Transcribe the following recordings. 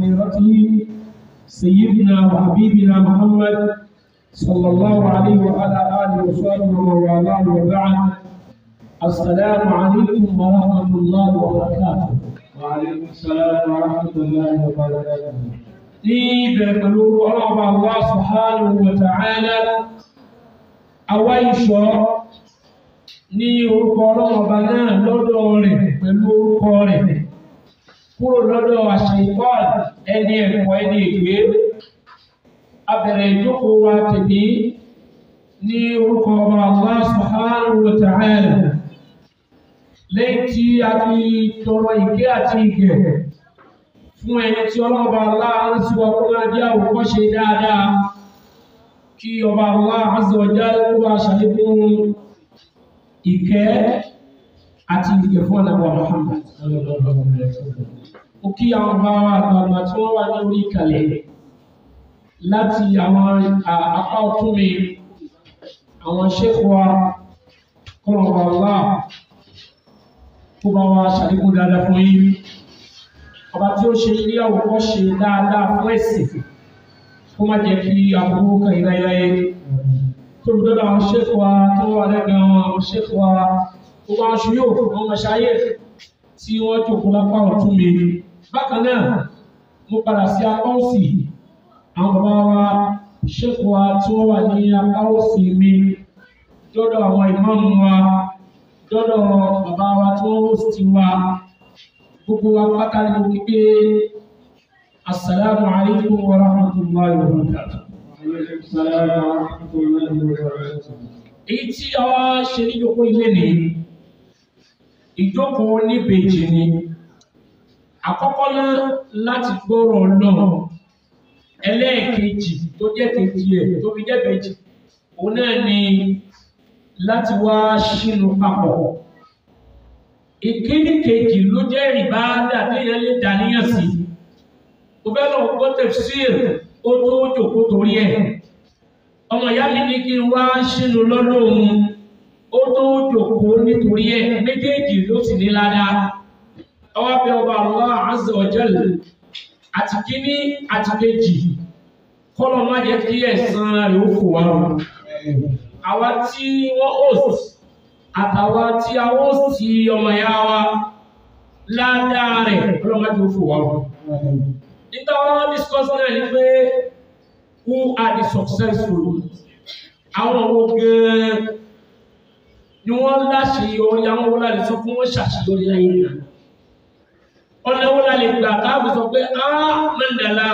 وخيرته سيدنا وحبيبنا محمد صلى الله عليه وعلى آله وصحبه ومن والاه وبعد السلام عليكم ورحمة الله وبركاته وعليكم السلام ورحمة الله وبركاته ní ìbẹ̀rẹ̀ pẹ̀lú ọlọ́ọ̀bá Allah subhanahu wa ta'ala àwa ìṣọ́ ní orúkọ ọlọ́ọ̀bá náà lọ́dọ̀ rẹ̀ pẹ̀lú orúkọ rẹ̀ kúrò lọ́dọ̀ àṣàyíkọ́ ẹni ẹ̀kọ́ ẹni ìgbé abẹ̀rẹ̀ ìjókòó wa tèmi ní orúkọ ọba Allah subhanahu wa ta'ala lẹ́yìn tí a fi tọrọ ìké àti ìgẹ̀ fún ẹni tí ọlọ́ọ̀bá aláàrín sí wa kó máa jẹ́ àwòkọ́ṣe dáadáa kí ọba Allah azza wa jalla kó bá ṣàlékún ìkẹ́ àti ìkẹ́ fún ànàbọ̀ Muhammad. Ó kí àwọn ọba àgbààgbà tí wọ́n wà ní orí ìkàlẹ̀ láti àwọn apá ọ̀tún mi àwọn ṣẹ́kù wa kọ́ ọba Allah kó bá wa ṣàlékún dáadáa fún yín ọba tí ó ṣe ilé àwòkọ́ ṣe dáadáa fún ẹ̀sìn kó má jẹ́ kí aburú kan ìláyéláyé tó ń dọ́dọ̀ àwọn ṣẹ́fù wa tó wà lẹ́gbẹ̀ẹ́ wọn àwọn ṣẹ́fù wa tó bá aṣọ yóò fún àwọn ọmọṣáyé tí wọ́n jòkó lápá ọ̀tún mi bákan náà mo padà sí apá òsì àwọn bàbá wa ṣẹ́fù wa tí wọ́n wà ní apá òsì mi dọ́dọ̀ àwọn ìmáàmù wa dọ́dọ̀ bàbá wa tí wọ́n wò sí wa gbogbo wa pátá ni mo kíkẹ́ asalaamu alaykum wa rahmatulahi wa barakatuh. وعليكم السلام ورحمة الله وبركاته èyí tí a wá ṣe níjókòó ilé ni ìjókòó níbejì ni àkọ́kọ́ náà láti gbọ́rọ̀ náà ẹlẹ́ẹ̀kejì tó jẹ́ kejì ẹ̀ tó fi jẹ́ bejì òun náà ni láti wá ṣínú papọ̀ ìkíní kejì ló jẹ́ ìbáadà téèyàn lè dàníyàn sí mo fẹ́ lọ gbọ́ tafsir ó tó jòkó torí ẹ̀ ọmọ ìyá mi ní kí n wá sínú lọ́dọ̀ òun ó tó jòkó nítorí ẹ̀ méjèèjì ló sì ní ládàá ọwọ́ bẹ ọba Allah azza wa jal àti kíní àti kejì kọ́lọ́ má jẹ́ kí ẹ̀san rẹ̀ ó fò wá àwa tí wọ́n host àtàwa tí a host ọmọ ìyá wa ládàá rẹ̀ ọlọ́mọdé ó fò wá níta wọn discuss náà ni pé who are the successful àwọn wo gan ni wọ́n láṣeyọrí àwọn wo láti sọ pé wọ́n ṣàṣeyọrí láyé náà ọ̀nà wo la lè gbà káàbù sọ pé á mẹ́ndàlá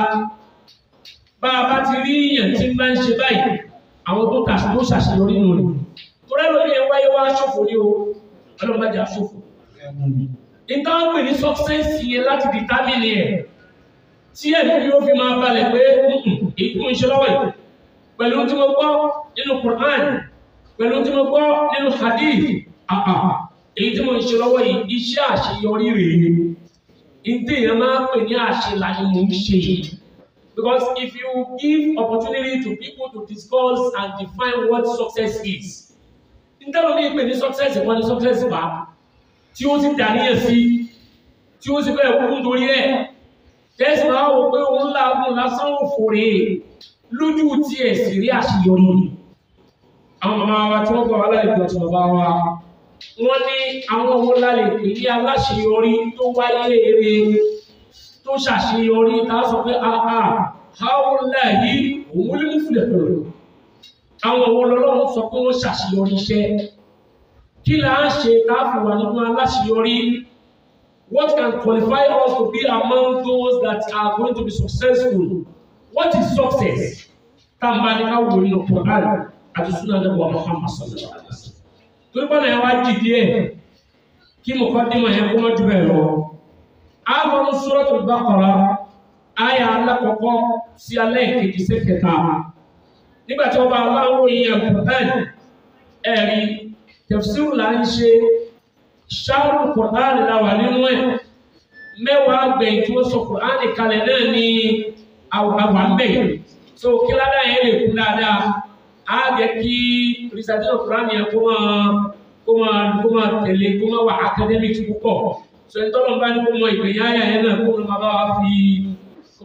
bá a bá ti rí èèyàn tí ń bá ń ṣe báyìí àwọn tó kà tó ṣàṣeyọrí nù ni torí ẹlòmíì ẹ wáyé wá ṣòfò ní o ọlọ́mọdé àṣòfò níta wọn pè ní success yẹn láti determine ẹ̀ tí ẹ̀mí yóò fi máa balẹ̀ pé èyí tí mo ń ṣe lọ́wọ́ yìí pẹ̀lú tí mo gbọ́ nínú Quran pẹ̀lú tí mo gbọ́ nínú hadith àpà èyí tí mo ń ṣe lọ́wọ́ yìí iṣẹ́ àṣeyọrí rèé ìdí èèyàn máa ń pè ní àṣelàyé mo ń ṣe yìí because if you give opportunity to people to discuss and define what success is nítorí mi pè ní success wọn ní success bá tí ó ti dàníyàn sí tí ó sì fẹ́ kú nítorí ẹ̀ tẹ́sí máa wò pé òun láàbùn lásán òfòrè lójú tí ẹ̀ sì rí àṣeyọrí ni. àwọn màmá wa tí wọ́n gbọ́ aláìgbọ́ tí bàbá wa wọ́n ní àwọn owó lálẹ́ pè ní aláṣeyọrí tó wáyé eré tó ṣàṣeyọrí tá a sọ pé àhà àwọn láàyè òun ló ń filẹ̀ pẹ̀lú. àwọn owó lọ́lọ́run sọ pé wọ́n ṣàṣeyọrí iṣẹ́ kí là ń ṣe káfíń wà nínú aláṣeyọrí. What can qualify us to be among those that are going to be successful? What is success? Tàmbá ni ká wò nínú Quran àti Sunnah Nabi Muhammad sallallahu alaihi wa sallam. Torí bọ́lá yẹn wá jì díẹ̀ kí mo kọ́ dímọ̀ yẹn kó má jù bẹ́ẹ̀ lọ. A lọ ní Suratul Baqara, àyà alákọ̀ọ́kọ́ sí alẹ́ ìkejì sí kẹta. Nígbà tí wọ́n bá aláwọ̀ yìí Quran ẹ̀rí tafsir là ń ṣe ṣáàrù kùránì la wà nínú ẹ̀ mẹ́wàá gbẹ̀yìn tí wọ́n sọ kùránì kalẹ̀ náà ní àwà ń bẹ̀ so kí ládàá yẹn lè kún dáadáa á jẹ́ kí rìsàtìlọ kùránì yẹn kó máa kó máa kó máa tẹ̀lé kó máa wà academic púpọ̀ so ìtọ́lọ̀ bá ní kó mọ ìgbẹ̀yìn àyà yẹn náà kó máa bá wa fi kó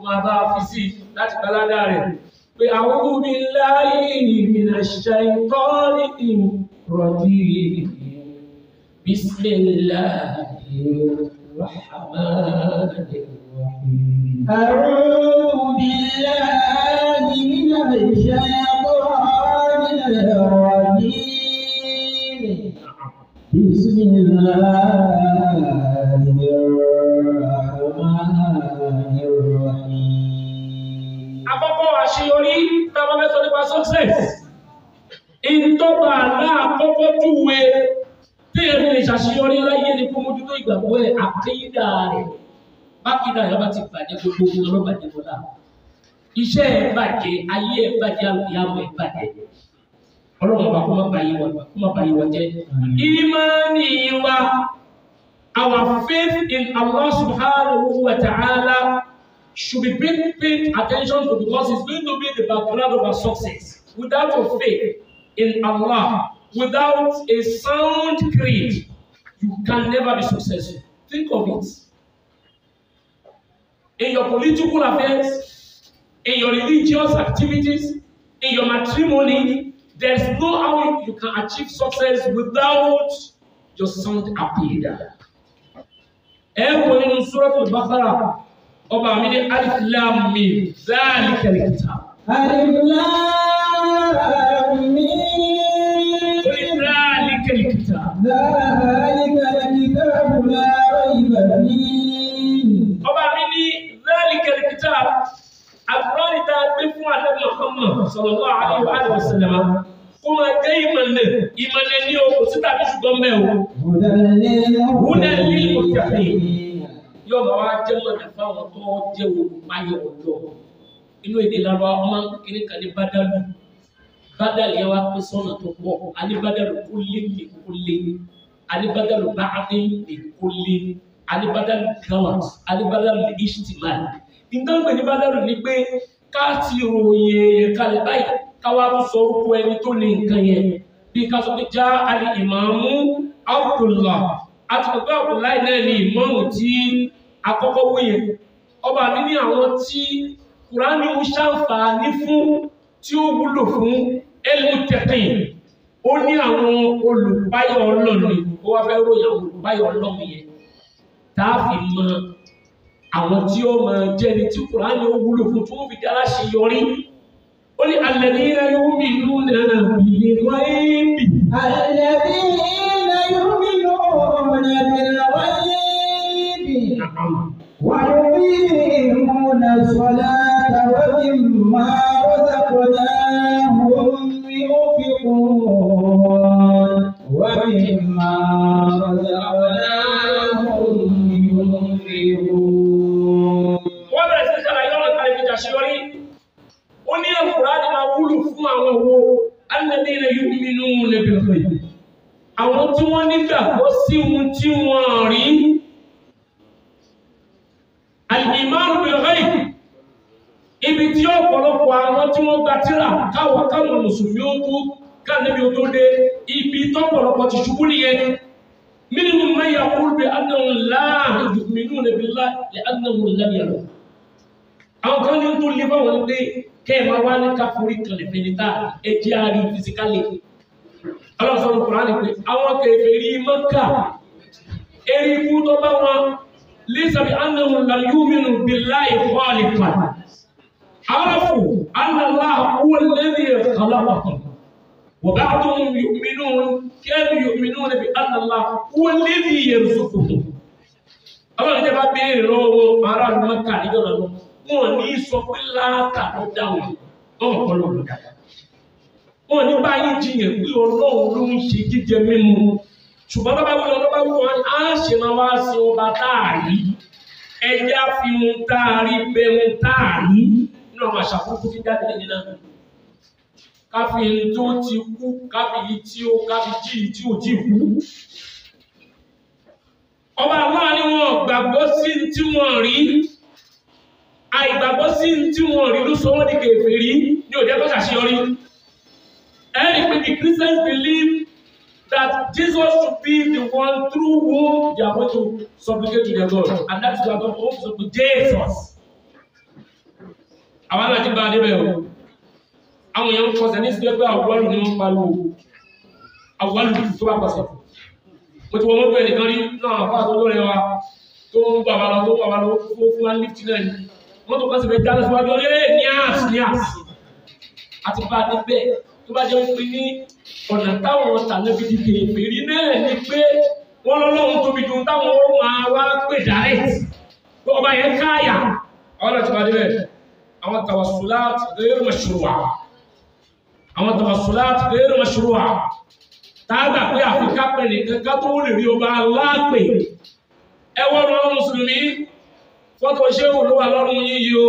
máa bá a fi sí láti balada rẹ̀ pé a'udhu billahi minash shaytanir rajim bismillahir rahmanir rahim. أعوذ بالله من الشيطان الرجيم بسم الله الرحمن الرحيم àkọ́kọ́ àṣeyọrí tábà fẹ́ sọ nípa success ìtọ́ba àlá àkọ́kọ́ júwe tí èmi lè ṣàṣeyọrí láyé ni kó mójútó ìgbàgbọ́ ẹ̀ àkéyídà rẹ̀ bákídà rẹ̀ bá ti bàjẹ́ gbogbo ohun ọlọ́ bàjẹ́ bọ́lá iṣẹ́ ẹ̀ bàjẹ́ ayé ẹ̀ bàjẹ́ àlùyàwó ẹ̀ bàjẹ́ ọlọ́run ọba kó má bàyí wọn kó má bàyí wọn jẹ́ ìmánì wa our faith in Allah subhanahu wa ta'ala should be paying, paying attention to because it's going to be the background of our success. Without your faith in Allah, without a sound creed, you can never be successful. Think of it. In your political affairs, in your religious activities, in your matrimony, there's no how you can achieve success without your sound appeal. Ẹ kò nínú Suratul Baqara ọba mi ní alif lam mim zalika alkitab ألف لام ميم. qul zalika alkitab ذلك الكتاب لا ريب فيه ọba mi ní zalika alkitab àkùránì tá a gbé fún àdébí Muhammad sallallahu alaihi wa sallam kó máa jẹ́ ìmọ̀lẹ̀ ìmọ̀lẹ̀ ní o kò sí tàbí ṣùgbọ́n mẹ́ o هدى هدى للمتقين yóò máa wá jẹ́ mọ̀lẹ̀ fáwọn tó jẹ́ olùpáyọ̀ ọ̀dọ́ inú èdè lára ọmọ kékeré kan ní bádàlú bádàlú yẹn wá pín sọ́nà tó pọ̀ àní bádàlú kó lé ní kó lé àní bádàlú báàdé ní kó lé àní bádàlú gawat àní bádàlú ishtimal ìdánwò ní bádàlú ni pé ká ti ròyìn èèyàn kalẹ̀ báyìí káwá tó sọ orúkọ ẹni tó ní nǹkan yẹn bí ká sọ pé já àlè ìmáàmù Abdullah àti pẹ̀lú Abdullahi náà ní ìmáàmù tí akọ́kọ́ wúyẹn ọba mi ní àwọn tí kùránì ń ṣàǹfààní fún tí ó wúlò fún ẹlẹ́tẹ̀tẹ̀ ó ní àwọn olùbáyọ̀ ọlọ́run ó wá fẹ́ ròyìn àwọn olùbáyọ̀ ọlọ́run yẹn tá a fi mọ àwọn tí ó máa jẹ́ ni tí kùránì ó wúlò fún tí wọ́n fi dára ṣe yọrí ó ní alladhina yu'minuna bil ghaibi الذين يؤمنون بالغيب ويقيمون الصلاة ومما رزقناهم ينفقون ومما رزقناهم ينفقون wọ́n bẹ̀rẹ̀ sí ṣàlàyé ọ̀nà kan ìfi ṣàṣeyọrí ó ní Al-Qur'ani máa wúlò fún àwọn owó alladhina yu'minuna bil ghaib àwọn tí wọ́n nígbàgbọ́ sí ohun tí wọ́n rí al-imanu bil ghaib ibi tí ọ̀pọ̀lọpọ̀ àwọn tí wọ́n gba tírà káwọn káwọn mùsùlùmí ó tó káàníbi ó tó dé ibi tọ́pọ̀lọpọ̀ ti ṣubú nìyẹn minhum man yaqulu bi annahum la yu'minuna billahi li annahum lam yaraw àwọn kan ní tó lé báwọn pé kẹ́ ẹ̀ máa wá ní káforí kalẹ̀ fẹ́ni tá ẹ jẹ́ àárí fisikálì ọlọ́sọ̀rọ̀ kùránì pé àwọn kèfèrí Mẹ́kà erigun tó bá wọn laysa bi annahum lam yu'minu billahi khaliqan arafu anna Allaha huwa alladhi khalaqahum wa ba'duhum yu'minun kanu yu'minuna bi anna Allaha huwa alladhi yarzuquhum ọlọ́run jẹ́ bá béèrè lọ́wọ́ ará Mẹ́kà níjọ́ lọ́wọ́ wọn ní sọ pé láàkà ló dáhùn ọmọ kan ló dá wọn ní báyìí jiyàn pé ọlọ́run ló ń ṣe jíjẹ mímu ṣùgbọ́n bàbá wí lọ́dọ́ bá wí wọn á ṣe máa wá sí ọba táàrí ẹja fi ń táàrí bẹ ń táàrí nínú àwọn àṣàkókò tí jáde lẹ́yìn náà káfí ń tó ti kú káfí yìí tí ó káfí jí tí ò tí kú ọba àwọn ni wọn gbàgbọ́ sí tí wọ́n rí àìgbàgbọ́ sí tí wọ́n rí ló sọ wọ́n di kèfèrí ní òjẹ́ tó ṣàṣeyọrí. Ẹ̀rí pé the Christians believe that Jesus should be the one through whom they are going to supplicate to their God and that is why God owns to Jesus. àwọn náà ti bá a débẹ̀ o àwọn èèyàn ń kọsẹ̀ ní sílẹ̀ pé àwọ̀lù ni wọ́n pariwo àwọ̀lù tó bá kọsẹ̀ mo ti wọ́n mọ́tò ẹnìkan rí náà àfáà tó lóore wa tó ń bàbá lọ tó ń bàbá lọ fún fún wa lift náà ni mọ́tò kan sì fẹ́ jáde síwájú ọ lé níàs níàs àti bá a débẹ̀ tó bá jẹ́ pé ní ọ̀nà táwọn tàlẹ́bí ti kéè fèrí náà ni pé wọ́n lọ́lọ́run tóbi ju táwọn ó máa wá pè direct pé ọba yẹn káàyà àwọn náà ti bá a débẹ̀ àwọn tawassulat ghayr mashru'a àwọn tawassulat ghayr mashru'a tágbà pé àfikà pẹ̀ nìkan ká tó lè rí ọba aláàpè ẹwọ́ ọ̀rọ̀ mùsùlùmí fọ́tò ṣéwù ló wà lọ́rùn yíyí o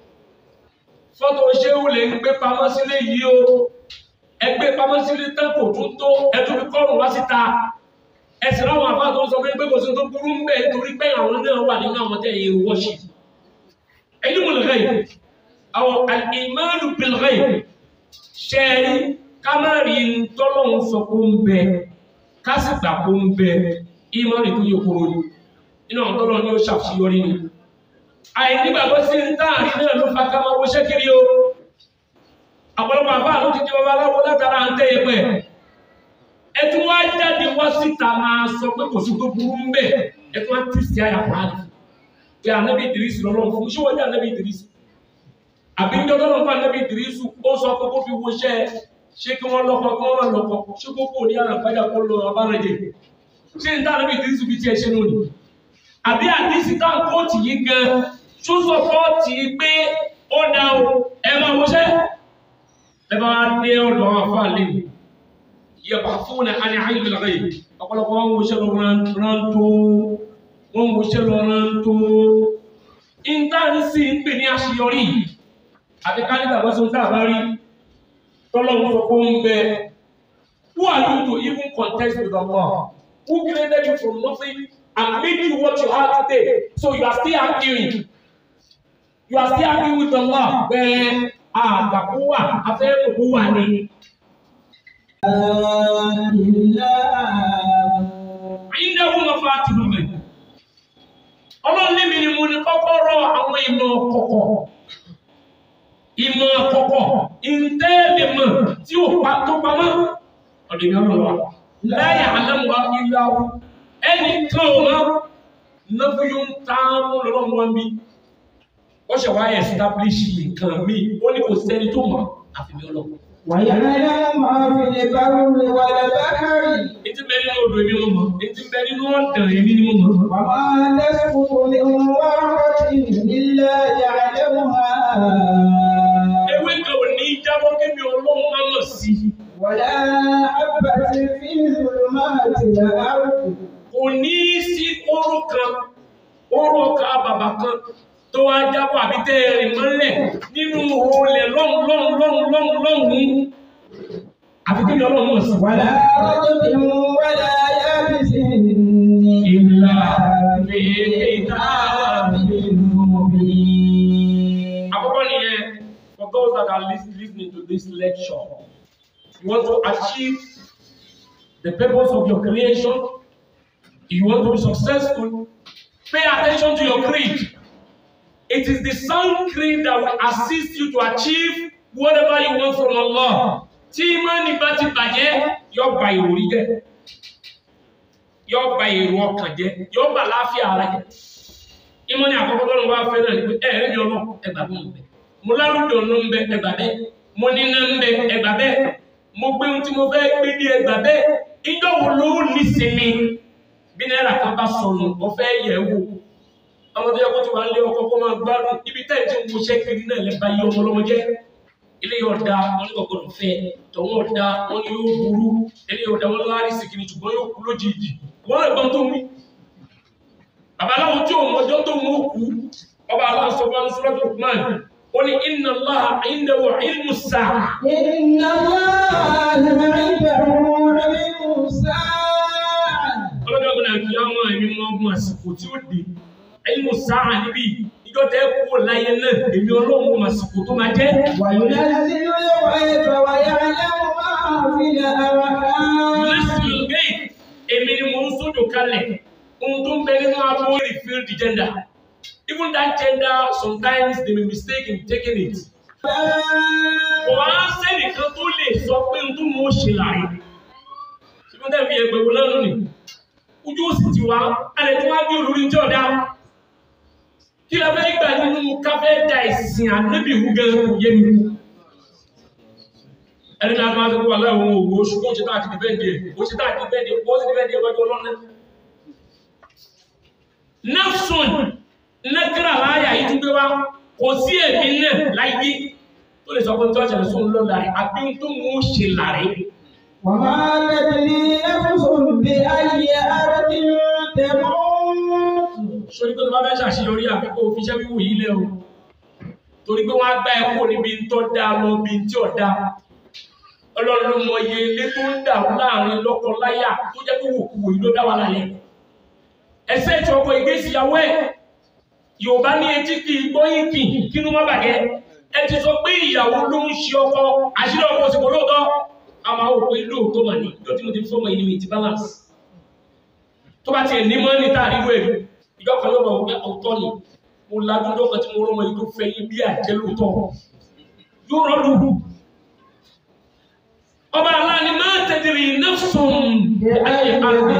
fọ́tò ṣéwù lè ń gbé pamọ́ sílé yìí o ẹgbẹ́ pamọ́ sílé tán kò tún tó ẹtún fi kọ́rùn wá síta ẹsìn láwọn àbá tó ń sọ pé kò sí tó burú ń bẹ̀ nítorí pé àwọn náà wà nínú àwọn tẹ̀ yìí wọ́ṣì ẹni mo lè rẹ̀ yìí àwọn al-imanu bil-ghayb ṣẹ́ẹ̀rí kámárì tọ́lọ́hún sọ pé ó ń bẹ kásìgbà pé ó ń bẹ ìmọ̀rì tó yẹ kúrò ní inú àwọn tọ́lọ́hún ni ó ṣàṣeyọrí ni. àìnígbàgbọ́ sí ń táàrí náà ló fa ká máa wo ṣẹ́kiri o ọ̀pọ̀lọpọ̀ àbá ló ti di ọba aláwo látara à ń tẹ́ ẹgbẹ́ ẹ tún wá jáde wá síta máa sọ pé kò sí tó burú ń bẹ ẹ tún wá tì sí àyàpá rẹ pé ànábì ìdírísì lọ́lọ́run fún ṣé wọ́n jẹ́ ànábì ìdírísì àbí ń jọjọ́ lọ́pàá níbi ìdírísù ó sọ pé kó fi wo iṣẹ́ ṣé kí wọ́n lọ́kọ kí wọ́n má lọ́kọ ṣé kó kò ní àràpájà kó lọ abárẹ̀jẹ̀ ṣé ń dá níbi ìdírísù bí tiẹ̀ ṣe lónìí àbí àdísì tá kóòtù yìí gan tó sọ fọ́ọ̀tì pé ó dá o ẹ máa wọṣẹ́ ẹ bá dé ọ̀dọ̀ àwọn afá lè yẹba fún ní àní àyè lọ́gà yìí ọ̀pọ̀lọpọ̀ wọn wọṣẹ́ lọ rántó wọn wọṣẹ́ lọ rántó ìntànsì ń pè ní àṣeyọrí yìí àti ká nígbà wọ́n sọ tá a bá rí tọ́lọ́run sọ pé ó ń bẹ who are you to even contest with Allah who created you from nothing and made you what you are today so you are still arguing you are still arguing with Allah bẹ́ẹ̀ àgbàkú wà afẹ́ òkú wà ní. Ìdáwó máa fa tìlú mi. Ọlọ́run níbi ni mo ní kọ́kọ́rọ́ àwọn ìmọ̀ kọ̀kọ̀ ìmọ̀ àkọ́kọ́ ìntẹ́ẹ̀lẹ̀mọ̀ tí ó pa tó pamọ́ ọ̀dẹ̀mí ọlọ́wà láyé àlẹ́mọ̀ ìlàwó ẹni kan ọmọ náfíyún táàmù lọ́wọ́ wọn bí ó ṣe wáyé establish nǹkan mi ó ní kò sẹ́ni tó mọ̀ àfihàn ọlọ́wọ́. ويعلم ما في البر والبحر Etí bẹ nínú odò èmi mo mọ̀, etí bẹ nínú ọ̀dàn èmi ni mo mọ̀. وما تسقط من ورقة إلا يعلمها Ewé kan ò ní jábọ́ kémi ọlọ́run máa mọ̀ sí. ولا حبة في ظلمات الأرض Kò ní sí kóró kan, kóró kan bàbà kan tó wá jábọ̀ àbí tẹ́ ẹ rìn mọ́lẹ̀ nínú olè lọ́hùn lọ́hùn lọ́hùn lọ́hùn lọ́hùn. Àfi kémi ọlọ́run mọ̀ sí. ولا رطب ولا يابس إلا في كتاب مبين Àkọ́kọ́ nìyẹn, for those that are lis- listening to this lecture, you want to achieve the purpose of your creation, you want to be successful, pay attention to your creed. It is the sound creed that will assist you to achieve whatever you want from Allah. Tí ìmánì bá ti bàjẹ́, yóò ba ìròrí jẹ́, yóò ba èrò ọkàn jẹ́, yóò ba láàfíà ara jẹ́. Ìmánì àkọ́kọ́ tó ń wá fẹ́ náà ni pé ẹ̀ẹ́dì ọlọ́ ẹgbàá mi ń bẹ. Mo lárúdì ọ̀nà ń bẹ ẹgbàá bẹ́ẹ̀. Mo níná ń bẹ ẹgbàá bẹ́ẹ̀. Mo gbé ohun tí mo fẹ́ gbé dé ẹgbàá bẹ́ẹ̀. Ìjọ wo ló ní sinmi? Bí náírà kan bá sọnù, mo fẹ́ yẹ̀ wò ọmọ tó yẹ kó ti wà lé ọkọ kó máa gbádùn ibi táyì tí mo ṣe kiri náà lè ba yí ọmọ lọmọ jẹ ilé yóò da wọn ní kọkọrọ fẹ tọwọn ò da wọn ní yóò burú ilé yóò da wọn lárí sìkìrì ṣùgbọ́n yóò kú lójijì wọn lè gbọ́n tó wí. babaláwo tí òun ọjọ́ tó mú kú ọba aláwọ̀ sọ fún sọ́dọ̀ Lukman ó ní inna Allaha indahu ilmu sa'a إن الله عنده علم الساعة ọlọ́jọ́ gbọ́dọ̀ kí á mọ ẹ̀mí mọ́ ọgbọ̀n àsìkò tí ó dé ilmu sa'a níbí ìjọ tẹ́ kú láyé náà èmi ọlọ́run mọ̀ àsìkò tó máa jẹ́ وينزل الغيث ويعلم ما في الأرحام Listen, hey, èmi ni mo ń sójò kalẹ̀ ohun tó ń bẹ nínú abó refill the gender even that gender sometimes they may mistake in taking it. kò wá sẹ́nìkan tó lè sọ pé n tó mú ṣe láàyè ṣùgbọ́n tẹ̀ fi ẹgbẹ̀ wò lọ́nà ni ojú òsì ti wá alẹ́ tí wọ́n á gbé olórí jẹ́ ọ̀dá kí la fẹ́ gbà nínú káfẹ́ da ìsìn ànábì wú gan kò yé mi ẹni náà máa ń sọ pé wàhálà òun òwò ṣùgbọ́n ó ṣe tá àti dìbẹ́ǹdì ẹ̀ ó ṣe tá àti dìbẹ́ǹdì ẹ̀ ó ṣe dìbẹ́ǹdì ẹ̀ wájú ọlọ́run nafsun nẹ́kírà láyà yìí tún gbé wá kò sí èmi náà láyé tó lè sọ pé tó ṣẹlẹ̀ sóun lọ láre àbí tó mú ṣe láre. وما تدري نفس بأي أرض تموت sórí pé tó bá fẹ́ ṣàṣeyọrí àfi kó o fi iṣẹ́ wíwò yìí lẹ̀ o torí pé wọ́n á gbá ẹ kúrò níbi tó dáa lọ bí tí ò dáa ọlọ́run ló mọ iye ilé tó ń dàrú láàrin lọ́kọ-láyà tó jẹ́ pé wòkúwò yìí ló dá wà láyé ẹsẹ̀ tí ọkọ ìgbésíyàwó ẹ̀ yorùbá ní etí kì í gbóyìn kì í kínú má bàjẹ́ ẹ ti sọ pé ìyàwó ló ń ṣe ọkọ àṣírí ọkọ òsìkò lóòótọ́ a máa wò pé lóòótọ́ mà ní ìjọ tí mo ti fọmọ ìlú ìtì balance tó bá tiẹ̀ ní mọ́ ní tààrí wẹ̀ ìjọ kan yóò bá wọ pé ọ̀tọ̀ ni mo lajú lọ́kàn tí mo rọ́mọ yìí tó fẹ́ yín bí àjẹ́ lóòótọ́ yóò rọ́ lù ọba aláàánú máa tẹ̀dìrì nafsun ayé àrùn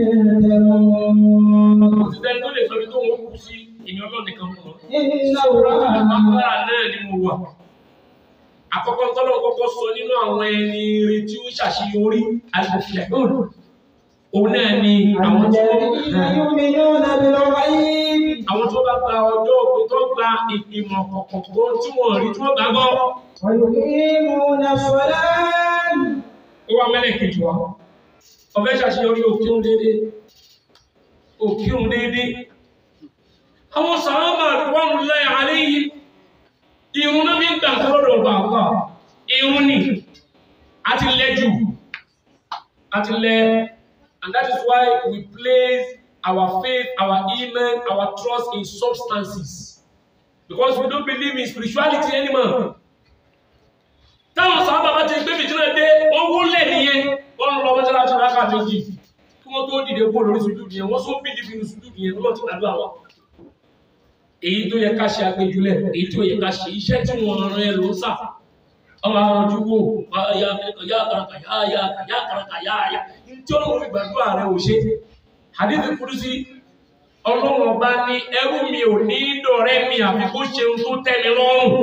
òṣìṣẹ́ tó lè sọ ibi tó ń kú sí ìyẹn ọlọ́run nìkan mọ̀ إن الله agbára náà ni mo wà àkọ́kọ́ tọ́lọ́ kọ́kọ́ sọ nínú àwọn ẹni rẹ̀ tí ó ṣàṣeyọrí àlùfẹ́ òun náà ni àwọn tí الذين wọ́n يؤمنون بالغيب àwọn tó bá gba ọjọ́ òpin tó gba ìmọ̀ kọ̀ọ̀kan tí wọ́n rí tí wọ́n gbàgbọ́ ويقيمون الصلاة ó wá mẹ́lẹ̀ kejì wá ọ̀fẹ́ ṣàṣeyọrí òkírun déédéé òkírun déédéé àwọn sàábà wọ́n lẹ́ àlẹ́ yìí irun náà fi ń gbà lọ́dọ̀ ọba àpá irun ni a ti lẹ́ jù a ti lẹ́ and that is why we place our faith our iman our trust in substances because we don't believe in spirituality anymore táwọn sábà bá ti gbé fìtínà dé wọ́n wúlẹ̀ nìyẹn wọ́n lọ mọ́ṣáláṣí rákà méjì kí wọ́n tó dìde kó lórí sùjú nìyẹn wọ́n sọ bí dìbì ní sùjú nìyẹn lọ́wọ́ ti gbàdúrà wa. èyí tó yẹ ká ṣe agbẹjulẹ̀ èyí tó yẹ ká ṣe iṣẹ́ tí wọ́n rán ẹ ló ń sà ọmọ àwọn ojú wo ya ya karaka ya ya ya karaka ya ya tí ọlọ́run fi gbàdúrà rẹ ò ṣe àdéhùn kúrúsí ọlọ́run ọba ní ẹrú mi ò ní dọ̀rẹ́ mi àfi kó ṣe ohun tó tẹ́ mi lọ́rùn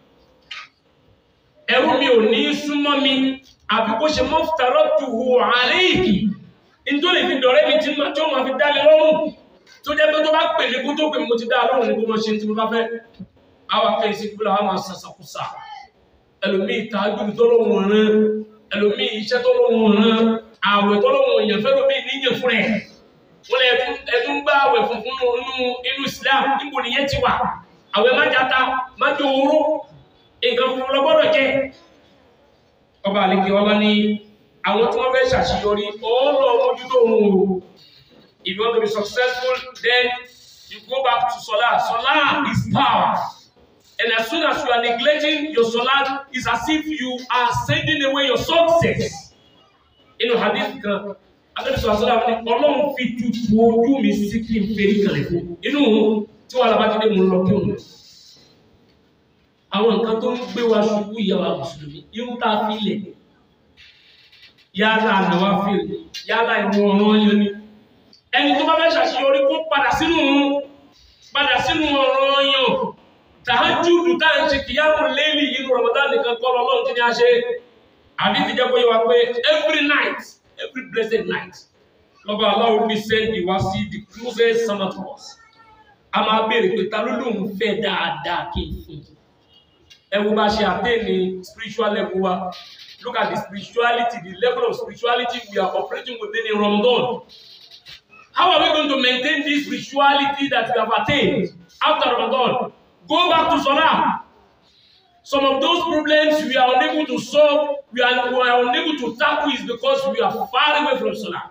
ẹrú mi ò ní súnmọ́ mi àfi kó ṣe mọ́fùtàrọ́ tù hù àríkì nítorí fi dọ̀rẹ́ mi tí ma tí ó ma fi dá mi lọ́rùn tó jẹ́ pé tó bá pè mí kó tó pè mí mo ti dá lọ́rùn ní kó mọ́ ṣe tí mo bá fẹ́ àwọn akẹ́yìn sí kúlọ̀ àwọn sàṣàkúsà ẹlòmíì tààjú tó lóhùn rán ẹlòmíì iṣẹ́ tó lóhùn rán àwẹ̀ tó lóhùn èèyàn fẹ́ lómi níyàn fún rẹ̀ wọ́n lè ẹtún gbá àwẹ̀ funfun nínú inú Islam níbo nìyẹn ti wà àwẹ̀ má jata má jẹ oró nǹkan fún lọ gbọ́dọ̀ jẹ́ ọba àlekè ọlá ní àwọn tí wọ́n fẹ́ ṣàṣeyọrí ọlọ́ mójútó ohun o if you want to be successful then you go back to solar solar is power and as soon as you are neglecting your solar it's as if you are sending away your success inú hadith kan adébísọ̀ àṣọlá ní ọlọ́run fi tutù ojú mi sí kí n fèrè kalẹ̀ fún inú tí wàhálà bá ti dé mú lọ kí òun àwọn nǹkan tó ń gbé wa ṣubú ìyàwó mùsùlùmí irú tá a fi lẹ̀ yálà ànáwá fèrè yálà ìwọ̀n ọ̀ràn yẹn ni ẹni tó bá fẹ́ ṣàṣeyọrí kó padà sínú padà sínú ọ̀ràn yẹn tàájúdù tá à ń ṣe kìyàwó lélì inú Ramadan nìkan kọ́ lọ́lọ́run kí ni a ṣe àbí ti jẹ́ bóyá wa pé every night every blessed night lọ́ba aláwo ní sẹ́ndì wá sí the closest summer to us a máa béèrè pé ta ló lóun fẹ́ dáadáa kí n fún un ẹ wo bá ṣe attain ní spiritual level wa look at the spirituality the level of spirituality we are operating within in Ramadan how are we going to maintain this spirituality that we have attained after Ramadan go back to Salah some of those problems we are unable to solve we are, we are unable to tackle is because we are far away from Salah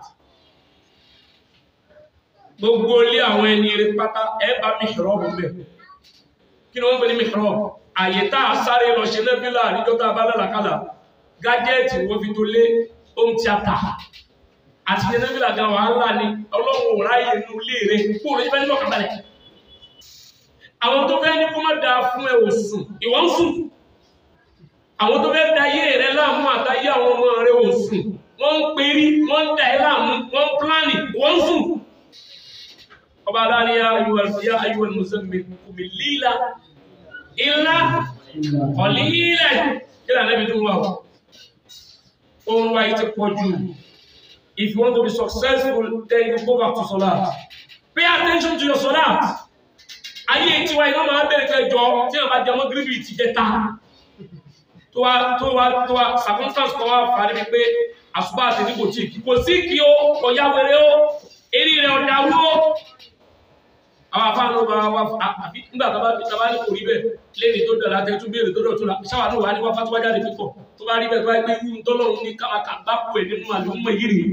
gbogbo ilé àwọn ẹni eré pátá ẹ bá mi ṣòro ọ̀bùn bẹ́ẹ̀ kí ni wọ́n ń pè ní mihrab àyè tá a sáré lọ ṣe nẹ́fílà níjọ́ tá a bá lálàkálà gájẹ́ẹ̀tì wọ́n fi tó lé home theatre àti ṣe nẹ́fílà gan wàhálà ni ọlọ́run ò ráyè inú ilé rẹ̀ kó o lè fẹ́ nílò kàbálẹ̀ àwọn tó fẹ́ ní kó má dáa fún ẹ ò sùn ìwọ ń sùn àwọn tó fẹ́ da ayé rẹ láàmú àtàyé àwọn ọmọ rẹ ò sùn wọ́n ń perí wọ́n ń da ẹ láàmú wọ́n ń pílánì wọ́n ń sùn. ọba aláàrin ayúwà ayúwà mùsùlùmí kùmí líla ilá ọ̀lílẹ̀ kí lànà ibi tó wà ó. oorun wa yìí ti pọ̀ jù if you want to be successful then you go back to salat pay attention to your salat ayé tiwa iná máa bẹ̀rẹ̀ kẹjọ tí wọ́n bá jẹ mọ́ gírígì ti jẹ ta tó wá tó wá tó wá circumstance kan wá fàárí mi pé àṣùbà àti ní kò tí kò sí kí o ọ̀yá wẹrẹ o eré rẹ ọ̀dà wó àwọn afáàlú bá wá àbí nígbà tó bá bí tó bá ní kò rí bẹ́ẹ̀ lẹ́ni tó dọ̀la tẹ́ tún béèrè tó dọ̀ tó la ṣáwá náà wà ní wáfá tó wá jáde pípọ̀ tó bá rí bẹ́ẹ̀ tó bá gbé irú tọ́lọ́run ní káwáká bá kú ẹ̀ nínú àlùmọ́ yìí rèé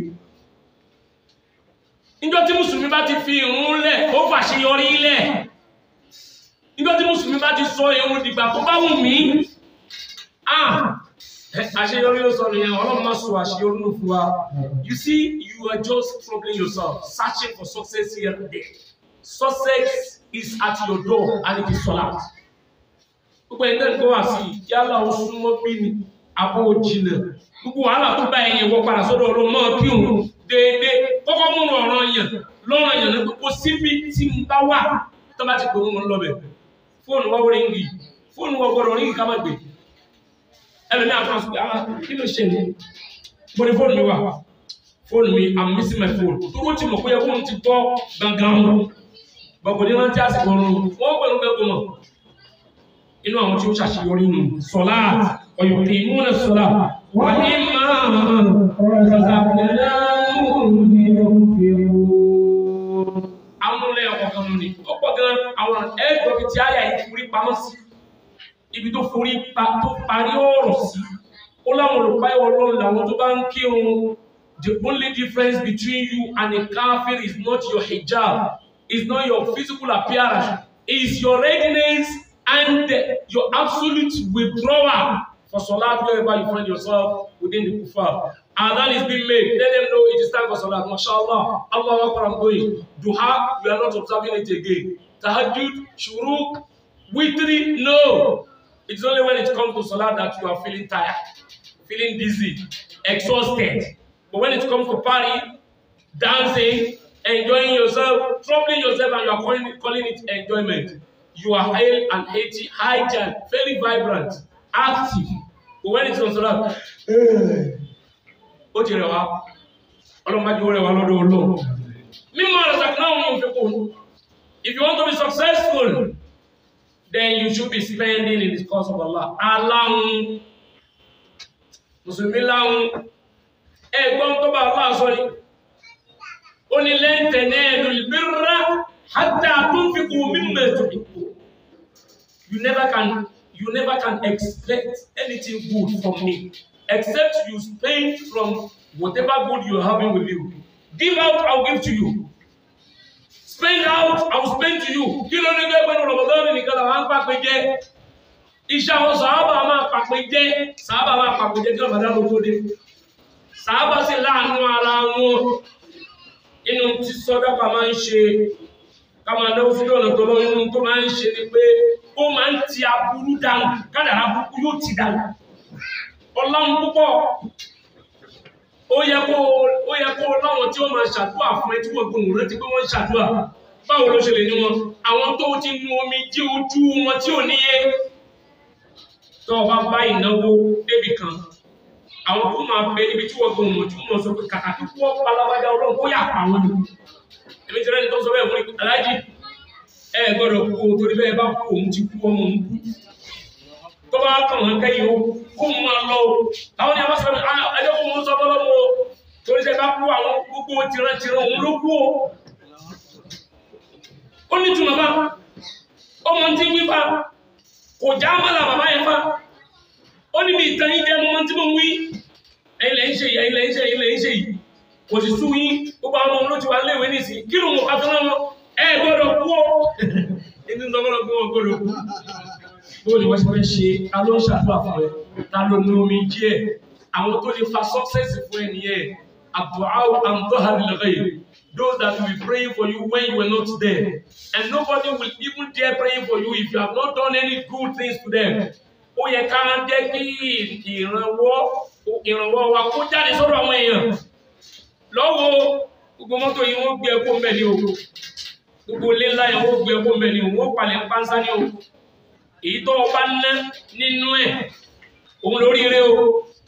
níjọ́ tí mùsùlùmí bá ti fi ìrun lẹ̀ ó fàṣeyọrí lẹ̀ níjọ́ tí mùsùlùmí bá ti sọ ìrun dìgbà tó bá wù mí ah àṣeyọrí ló sọ nìyẹn ọlọ́run má sọ àṣeyọrí ló fún wa you see you are just troubling yourself searching for success here and there success is at your door and it is solat gbogbo ẹni náà ń gbọ́ wá sí i yálà ó súnmọ́ bí ni àbó jìnnà gbogbo wàhálà tó bá ẹ̀yìn wọ padà sọ́dọ̀ ọlọ́run náà kí òun déédéé kọ́kọ́ múnú ọ̀ràn yẹn lọ́ràn yẹn ní gbogbo síbi tí ń bá wà tó bá ti pè wọ́n lọ́bẹ̀ fóònù wọ́n wọ́n ríngì fóònù wọ́n gbọ́dọ̀ ríngì ká má gbé ẹlòmí àtúnṣe pé ah kí ló ṣe ní mo ní fóònù mi wà fóònù mi i'm missing my phone tó ti mọ̀ pé fóònù ti tọ́ gangan mu bọ̀kọ̀ ní rántí àsìkò ọ̀run wọ́n pẹ̀lú gbẹ́gbẹ́ mọ̀ inú àwọn tí ó ṣàṣeyọrí nù sọlá ọ̀yọ̀ ìmúnà sọlá wà ní máa amúlẹ̀ ọ̀kan nù ni ọ̀pọ̀ gan àwọn ẹ̀gbọ́n fi ti àyà yìí forí pamọ́ sí ibi tó forí pa tó parí ọ̀rọ̀ sí ó láwọn olùpáyọ̀ ọlọ́run làwọn tó bá ń kírun the only difference between you and a kafir is not your hijab is not your physical appearance is your readiness and your absolute withdrawal for salat wherever you find yourself within the kufar. Adhan is being made. Let them know it is time for salat. MashaAllah. Allah Akbar, I'm going. Duha, we are not observing it again. Tahajjud, shuruk, witri, no. It's only when it comes to salat that you are feeling tired, feeling dizzy, exhausted. But when it comes to party, dancing, enjoying yourself, troubling yourself, and you are calling it, calling it enjoyment, you are hale and healthy, hygiene, very vibrant, active. But when it's on salat, ó ti rẹ̀ wá ọlọ́mọdé ó rẹ̀ wá lọ́dọ̀ olóò mímọ́ ọ̀rọ̀ sàkínà òun ò fi kún if you want to be successful then you should be spending in the cause of Allah aláhùn mùsùlùmí láhùn ẹgbọ́n tó bá Allah sọ ni ó ní lẹ́ntẹ̀ náà lùlbírà hatta tunfiqu mimma tuhibbu you never can you never can expect anything good from me except you spend from whatever good you're having with you. Give out, I'll give to you. Spend out, I'll spend to you. Kí ló ní gbẹ́gbẹ́ ní Ramadan nìkan làwọn á ń pàpẹ jẹ́? Iṣẹ́ àwọn sàábà máa pàpẹ jẹ́, sàábà máa pàpẹ jẹ́ kí Ramadan ló tó dé. Sàábà sì láàánú ara wọn. Inú tí sọ́dọ́pà máa ń ṣe, ká máa náwó sí ọ̀nà tó lọ́wọ́ inú tó máa ń ṣe ni pé ó máa ń ti aburú dànù, kádàrá burúkú yóò ti dànù ọlọ́run púpọ̀ ó yẹ kó ó yẹ kó láwọn tí ó máa ṣàdúrà fún ẹ tí wọ́n gbóhùn rántí pé wọ́n ń ṣàdúrà báwo ló ṣe lè ní wọn àwọn tó ti nu omi jí ojú wọn tí ò níye tó o bá bá ìnáwó débì kan àwọn tó máa bẹ ibi tí wọ́n gbóhùn tí wọ́n sọ pé kàkà kí wọ́n palábájá ọlọ́run kó yà pa wọn ni èmi ti rẹ́ni tó sọ bẹ́ẹ̀ fún mi aláàjì ẹ gbọ́dọ̀ kú o torí bẹ́ẹ̀ bá kú òun ti kú ọmọ òun kú tó bá kàn wọn kẹ́yìn o kó mu máa lọ o àwọn ni a bá sọ pé ẹjọ́ kó mu sọ bọ́lọ́ mu o torí sẹ́ bá kú àwọn gbogbo tìrantìran òun ló kú o. ó ní tùmọ̀ bá ọmọ tí ń wí bá kò já mọ́lá bàbá yẹn bá ó ní bí ìtàn yín jẹ́ mọ́ tí mo ń wí ẹ̀yin lẹ́yìn ṣe yìí ẹ̀yin lẹ́yìn ṣe yìí ẹ̀yin lẹ́yìn ṣe yìí kò sì sú yín gbogbo àwọn ọmọ ló ti wá léèwé nìsín kí ló mọ̀ ká tó náà ẹ gbọ́dọ̀ kú o ẹni tó gbọ́dọ̀ kú wọn gbọ́dọ̀ kú bó ni wọ́n ṣe fẹ́ ṣe ta ló ń ṣàdúrà fún ẹ ta ló ní omi díẹ̀ àwọn tó lè fa success fún ẹ nìyẹn àbúrò àǹtọ́hàrí lọ́gọ́ yìí those that will be praying for you when you were not there. And nobody will even dare praying for you if you have not done any good things to them. Ó yẹ ká jẹ́ kí ìrànwọ́ ìrànwọ́ wa kó jáde sọ́dọ̀ àwọn èèyàn. Lọ́wọ́ gbogbo mọ́tò yìí wọ́n gbé ẹkọ́ mbẹ́ ni o. Gbogbo ilé ńlá yẹn wọ́n gbé ẹkọ́ mbẹ́ ni o. Wọ́n palẹ̀ pánsá ni o. Èyí tó o bá ná nínú ẹ̀ òun lóríire o.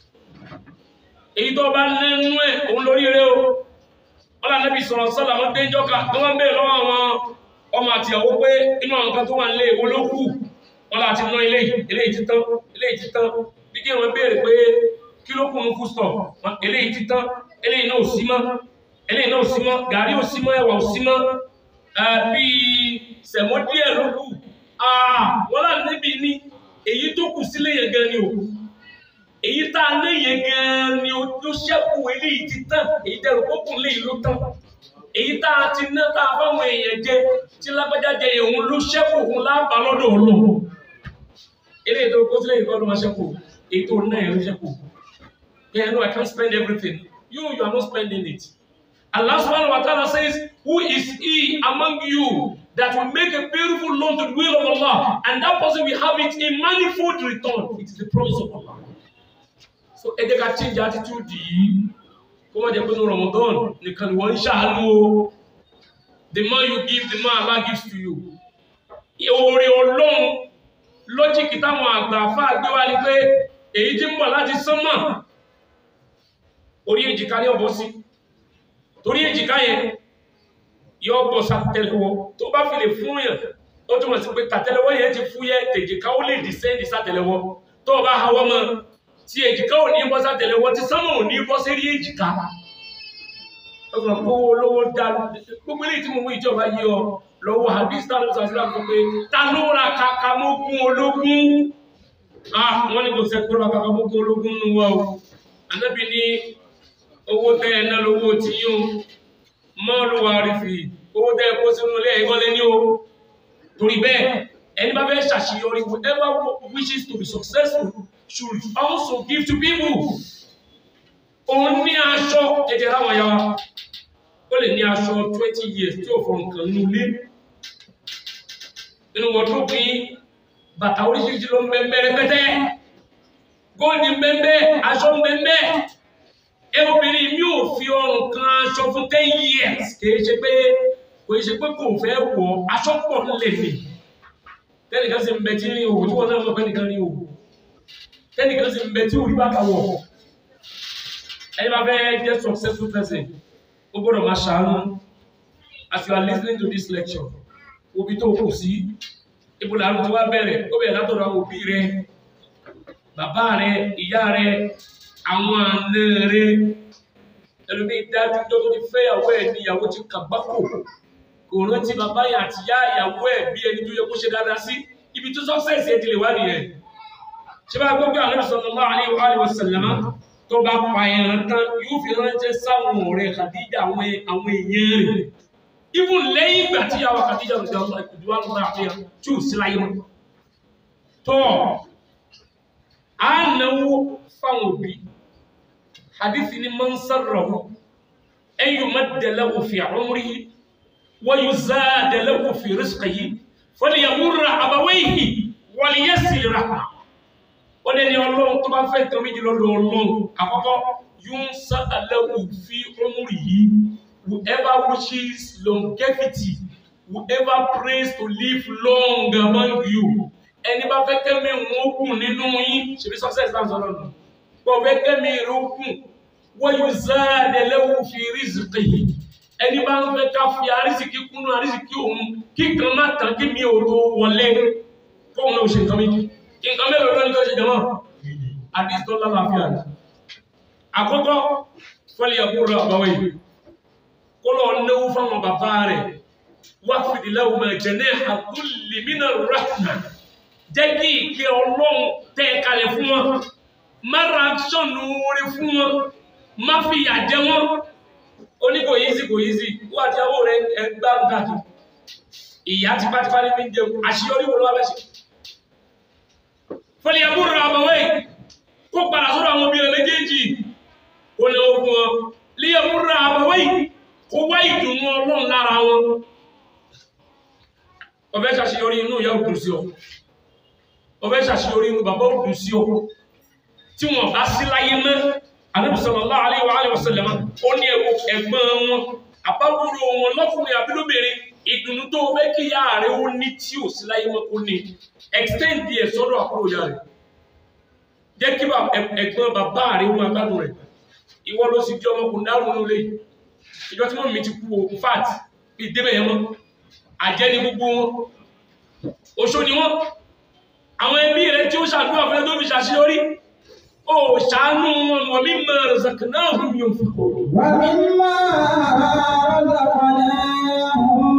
Èyí tó o bá ná nínú ẹ̀ òun lóríire o ọlá nẹ́bí sọ̀rọ̀ sọ́lá wọ́n déjọ́ ká tó wọ́n bèèrè lọ́wọ́ àwọn ọmọ àti ìyàwó pé inú àwọn kan tó wà nílé ìwó ló kù wọ́n láti ná ilé ilé títán ilé títán bí kí wọ́n bèèrè pé kí ló kù mú fún stọ̀ ilé títán ilé iná ò sí mọ́ ilé iná ò sí mọ́ gàrí ò sí mọ́ ẹ̀wà ò sí mọ́ bí sẹ̀mọ́ díẹ̀ ló kù wọ́n lá níbi ní èyí tó kù sílé yẹn gan ni òkú èyí tá a lé yẹn gan ni ó ṣẹ́kù eléyìí ti tán èyí dẹrù kókùn léyìí ló tán èyí tá a ti ná tá a fáwọn èèyàn jẹ tí lágbájá jẹ òun ló ṣẹ́kù òun lábàá lọ́dọ̀ ọlọ́run eléyìí tó kó sílẹ̀ ìkọ́ ló máa ṣẹ́kù èyí tó ná yẹn ló ṣẹ́kù yeah no I can't spend everything you you are not spending it Allah subhanahu wa ta'ala says who is he among you that will make a beautiful loan to the will of Allah and that person will have it in manifold return it is the promise of Allah so ẹ jẹ́ ká change attitude yìí kó má jẹ́ pé ní Ramadan nìkan ni wọ́n ń ṣàánú o the more you give the more Allah gives to you oore ọlọ́run lọ́jíìkì táwọn àgbà àfáà gbé wá ní pé èyí tí ń bọ̀ láti sánmà orí èjìká ní ọ̀bọ̀ sí torí èjìká yẹn yọ bọ̀ sátẹlẹwọ́ tó bá fi lè fún yàn ó túmọ̀ sí pé tàtẹlẹwọ́ yẹn ti fúyẹ́ tèjìká ó lè descend sátẹlẹwọ́ tó o bá hawọ́ mọ́ tí èjìká ò ní bọ́ sátẹlẹwọ́ tí sánmà ò ní bọ́ sí rí èjìká ọgbọ̀n kó olówó dá gbogbo ilé tí mo mú ìjọba yí ọ lọ́wọ́ hadith tàbí sàṣírà fún pé ta ló ra kàkà mógún ológun ah wọ́n ní kò sẹ́kọ́ ra kàkà mógún ológun nù wá o anábì ní owó tẹ́ ẹ̀ náà lówó tí yín o mọ́ọ̀lù wa rí fi owó tẹ́ ẹ̀ kó sínú ilé ẹ̀kọ́ lé ní o torí bẹ́ẹ̀ ẹni bá fẹ́ ṣàṣeyọrí whoever wishes to be successful should also give to people òun ní aṣọ ẹ̀jẹ̀ láwọn ya wa ó lè ní aṣọ twenty years tí ò fọ nǹkan nínú ilé nínú wọ́dúrópù yìí bàtà oríṣiríṣi ló ń bẹ mẹ́rẹ́ pẹ́tẹ́ góòlì ń bẹ mẹ́ aṣọ ń bẹ mẹ́ ẹ obìnrin mi ò fi ọrùn kan aṣọ fún ten years kìí ṣe pé kìí ṣe pé kò fẹ́ wọ̀ aṣọ pọ̀ nílẹ̀ mi tẹ́nìkan sì ń bẹ tí ní òwò tí wọ́n náà mọ̀ pé nìkan ní òwò tẹ́nìkan sì ń bẹ tí orí bàtà wọ̀ ẹni bá fẹ́ jẹ́ successful person ó gbọ́dọ̀ máa ṣàánú as you are listening to this lecture òbí tó kù sí ibo làánú tí wá bẹ̀rẹ̀ ó bẹ̀rẹ̀ látọ̀dọ̀ àwọn òbí rẹ bàbá rẹ ìyá rẹ àwọn àna rẹ ẹlòmíì dájú tó tó ti fẹ́ ìyàwó ẹ̀ ní ìyàwó ti kàgbákò kò rántí bàbá yẹn àti ìyá ìyàwó ẹ̀ bí ẹni tó yẹ kó ṣe dáadáa sí ibi tó success ẹ̀ ti lè wá nìyẹn ṣé bá gbọ́ pé Ànábì sallallahu alaihi wa sallam tó bá pa ẹran tán yóò fi ránṣẹ́ sáwọn ọ̀rẹ́ Khadija àwọn àwọn èèyàn rẹ̀ even lẹ́yìn ìgbà tí yàwó Khadija rẹ̀ dáwọ́ ìdúwà lọ́wọ́ àfihàn tí ò sí láyé mọ́ tó a náwó fáwọn òbí hadithi ni man sarrahu an yumadda lahu fi umrihi wa yuzada lahu fi rizqihi falyamurra abawayhi walyasil rahma ó lé ní ọlọ́run tó bá fẹ́ tán méjì lọ́dọ̀ ọlọ́run àkọ́kọ́ yóò ń sá àlẹ́wò fi ọmúrì yìí whoever wishes longevity whoever prays to live long among you ẹni bá fẹ́ kẹ́mi wọn kùn nínú yín ṣèbí success náà sọ̀rọ̀ nù bọ́ fẹ́ kẹ́mi rẹ̀ kùn wọ́n yóò zá àlẹ́wò fi rizqi yìí ẹni bá ń fẹ́ ká fi arísìkí kúnnú arísìkí òun kí kan má tán kí mi ò tó wọlé kóun náà ṣe nǹkan méjì nǹkan mẹ́rin lọ́nà tó ṣe jẹmọ́ àdíṣ tó lálàáfíà rẹ̀ àkọ́kọ́ fọ́lẹ̀ ẹ̀kúrò àbáwẹ̀ yìí kó lọ náwó fáwọn bàbá rẹ̀ wá fìdí láwùn máa jẹ̀nẹ́ àkúlì mínà rahma jẹ́ kí ìkẹ́ ọlọ́run tẹ́ kalẹ̀ fún wọn má ra ṣọ́nù orí fún wọn má fi ìyà jẹ wọn ó ní kò yízi kò yízi wọ́n àti àwọn rẹ̀ ẹgbà ń gàdù ìyá tipátipá ní fi ń jẹun àṣeyọrí wo ló wá bẹ́ ṣe fọlẹ́yàmúrò àbọ̀wé kó padà sọ́rọ̀ àwọn obìnrin méjèèjì kó lè ogun ọ lẹ́yàmúrò àbọ̀wé kó wá ìdùnnú mú ọlọ́run lára wọn ọfẹ́ ṣàṣeyọrí inú ìyá òdùn sí ọ ọfẹ́ ṣàṣeyọrí inú bàbá òdùn sí ọ tí wọn bá sí láyé mọ́ Ànábì sallallahu alaihi wa alihi wasallam ó ní ẹ̀gbọ́n wọn àbábúrò wọn lọ́kùnrin àbí lóbìnrin ìdùnnú tó fẹ́ kí ìyá rẹ̀ ó ní tí ò sí láyé mọ́ kó ní extend díẹ̀ sọ́dọ̀ àbúrò ìyá rẹ̀ jẹ́ kí ẹ̀gbọ́n bàbá rẹ̀ ó máa gbádùn rẹ̀ ìwọ ló sì jẹ́ ọmọkùnrin dárùn ún lé ìjọ tí wọ́n mi ti kú o in fact bí débẹ̀ yẹn mọ́ àjẹ́ ní gbogbo wọn oṣó ni wọ́n àwọn ẹbí rẹ̀ tí ó ṣàdúrà fún ẹ tó fi ṣàṣeyọrí ó ṣàánú wọn wọ́n mi mọ̀ razaqnahum yunfiqun ومما رزقناهم